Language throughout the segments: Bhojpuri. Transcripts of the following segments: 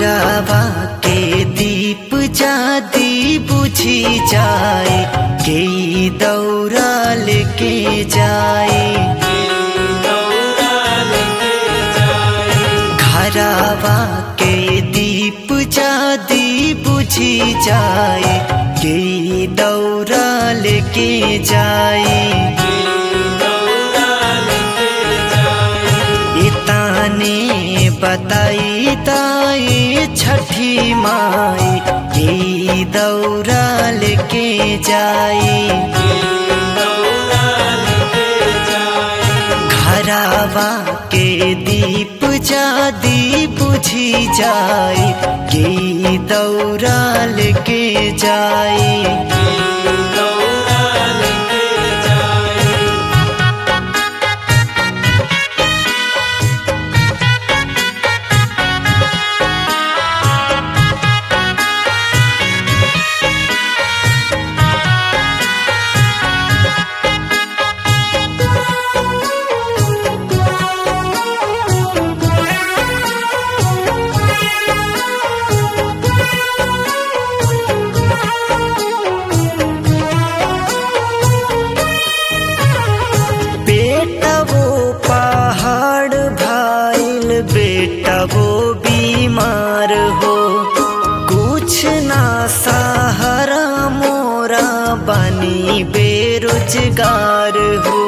घरवा के दीप जादी बुझी जाए के दौरा लेके जाए घरवा के दीप जादी बुझी जाए के दौरा लेके जाए इताने बताई ताई छठी माई ये दौरा लेके जाए घरवा के दीप जादी बुझी जाए ये दौरा लेके जाए बेटा वो पहाड़ भाईल बेटा वो बीमार हो कुछ ना सहारा मोरा बनी बेरोजगार हो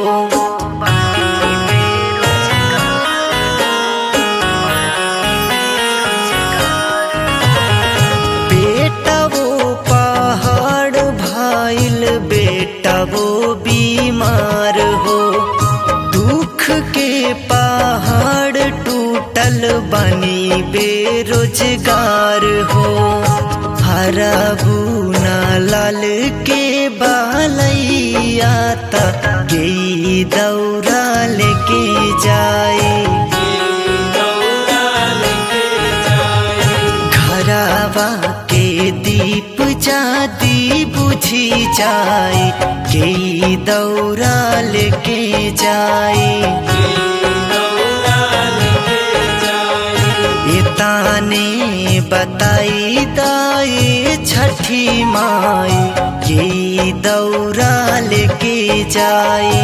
बेटा वो पहाड़ भाईल बेटा वो बीमार हो दुख के पहाड़ टूटल बनी बेरोजगार हो हरबूना लाल के बालैया तक गई दौरा लेके जाए घरवा के दीप जादी बुझी जाए के दौरा लेके जाए ताने बताई दाए छठी माई ये दौरा लेके जाए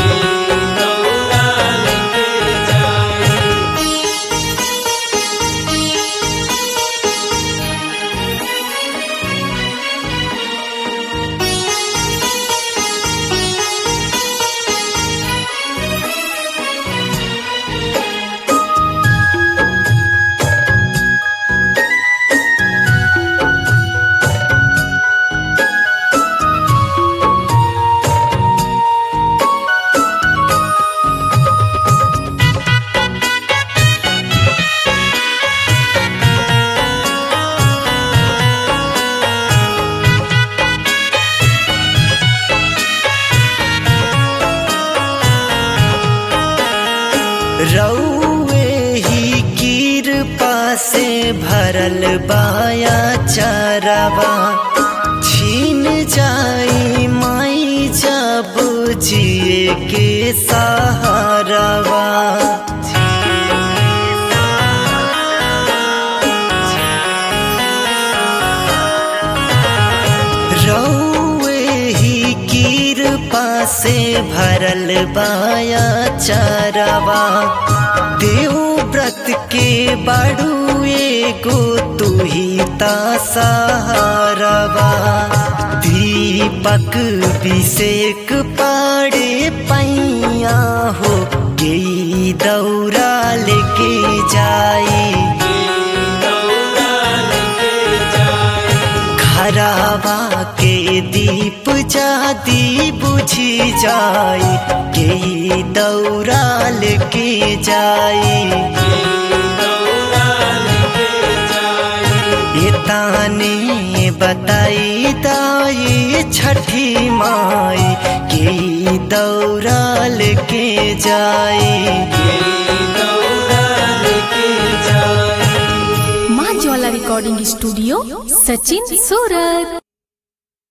रौए ही कृपा से भरल बाया चरवा छीन जाई माई जब जिए के सहारवा रौए ही कृपा से भरल बाया चरवा देव व्रत के बड़ू एगो तू ही ता सहारवा दीपक विषेक पाड़े पैया हो गई दौरा लेके जाए घरवा के दीप जादी बुझी जाए के दौरा लेके जाए ये ताने बताई दाई छठी माई के दौरा लेके जाए माँ ज्वाला रिकॉर्डिंग स्टूडियो सचिन सूरत